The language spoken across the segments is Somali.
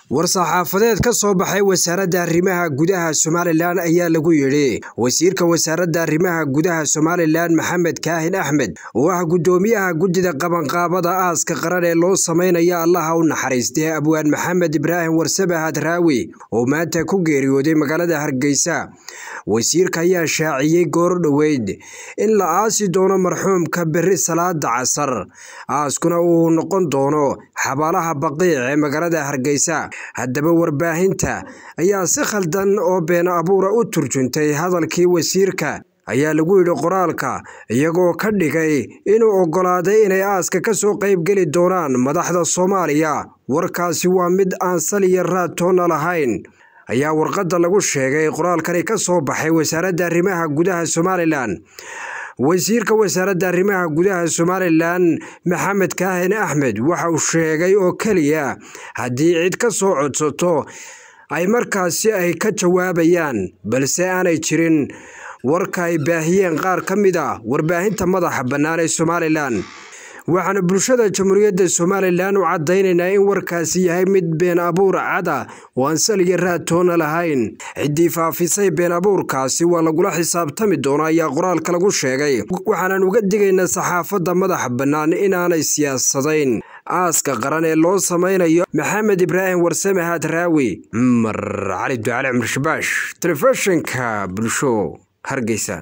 war-saxaafadeed ka soo baxay wasaaradda arrimaha gudaha somalilan ayaa lagu yidhi wasiirka wasaaradda arrimaha gudaha somalilan maxamed kaahin axmed oo ah guddoomiyaha guddida qabanqaabada aaska qaran ee loo sameynaya allaha u naxariistay abwaan maxamed ibraahim warsame hadraawi oo maanta ku geeriyooday magaalada hargeysa wasiirka ayaa shaaciyey goor dhoweyd in la aasi doono marxuumka berri salaada casar aaskuna uu noqon doono xabaalaha baqiic ee magaalada hargeysa haddaba warbaahinta ayaa si khaldan oo been abuura u turjuntay hadalkii wasiirka ayaa lagu yidhi qoraalka iyagoo ka dhigay inuu oggolaaday inay aaska ka soo qaybgeli doonaan madaxda soomaaliya warkaasi waa mid aan saliya raad toonna lahayn ayaa warqadda lagu sheegay qoraalkani ka soo baxay wasaaradda arrimaha gudaha somalilan wasiirka wasaaradda arrimaha gudaha somalilan maxamed kaahin axmed waxa uu sheegay oo keliya haddii cid ka soo codsato ay markaasi ay ka jawaabayaan balse aanay jirin warka ay baahiyeen qaar ka mid a warbaahinta madaxa bannaan ee somalilan waxaana bulshada jamhuuriyadda somalilan u caddaynaynaa in warkaasi yahay mid been abuur cada oo aan saliya raad toona lahayn ciddii faafisay been abuurkaasi waa lagula xisaabtami doona ayaa qoraalka lagu sheegay waxaanan uga digaynaa saxaafadda madaxa bannaan inaanay siyaasadayn aaska qaran ee loo samaynayo maxamed ibraahim warsame hadraawi cumar cali ducale cumar shabaash telefishinka bulsho hargeysa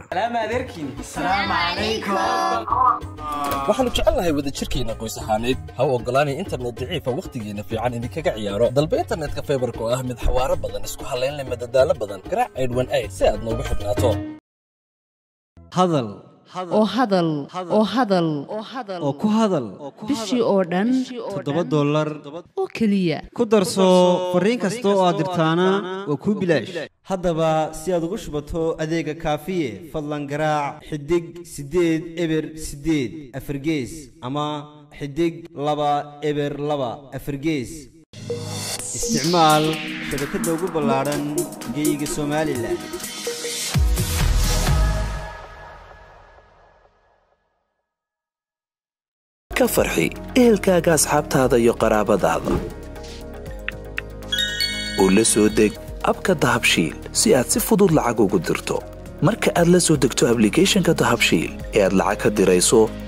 waxaannu jecelnahay wadajirkeenna qoys ahaaneed ha u oggolaanay internet daciifa wakhtigeenna fiican idinkaga ciyaaro dalba internetka faybarka oo ah mid xawaaro badan isku hallayn leh madadaalo badan garaac aydhwan ayd si aad noogu xidhnaato hadal oo hadal oo hadal oo ku hadal bishii oo dhan toddoba dollar oo keliya ku darso fariin kasta oo aad dirtaana waa kuu bilaash haddaba si aad ugu shubato adeega kaafiye fadlan garaac xidig siddeed eber siddeed afargees ama xidig laba eber laba afargees isticmaal shabakadda ugu ballaadhan geyga somalilan ka farxi ehelkaaga asxaabtaada iyo qaraabadaada oo la soo deg abka dahabshiil si aad si fudud lacag ugu dirto marka aad la soo degto ablicathonka dahabshiil ee aad lacag ka dirayso